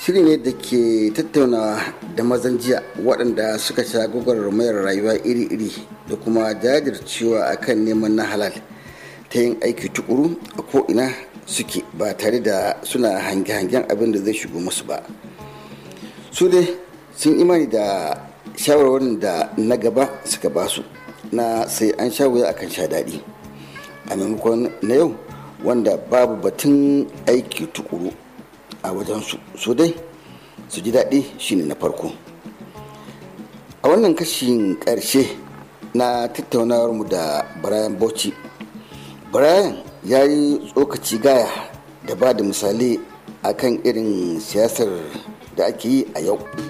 shiri ne da ke tattaunawa da mazan jiya waɗanda suka sha gwagwarmayar rayuwa iri-iri da kuma jajircewa akan neman na halal ta yin aiki tukuru a ko'ina suke ba tare da suna hange-hangen abin da zai shigo musu ba su dai sun imani da shawarwarin da na gaba suka basu na sai an sha wuya akan sha daɗi a maimakon na yau wanda babu batun aiki tukuru a wajensu su dai su ji daɗi shine na farko a wannan kashin ƙarshe na tattaunawarmu da brian bauchi brian ya yi tsokaci gaya da ba da misali akan irin siyasar da ake yi a yau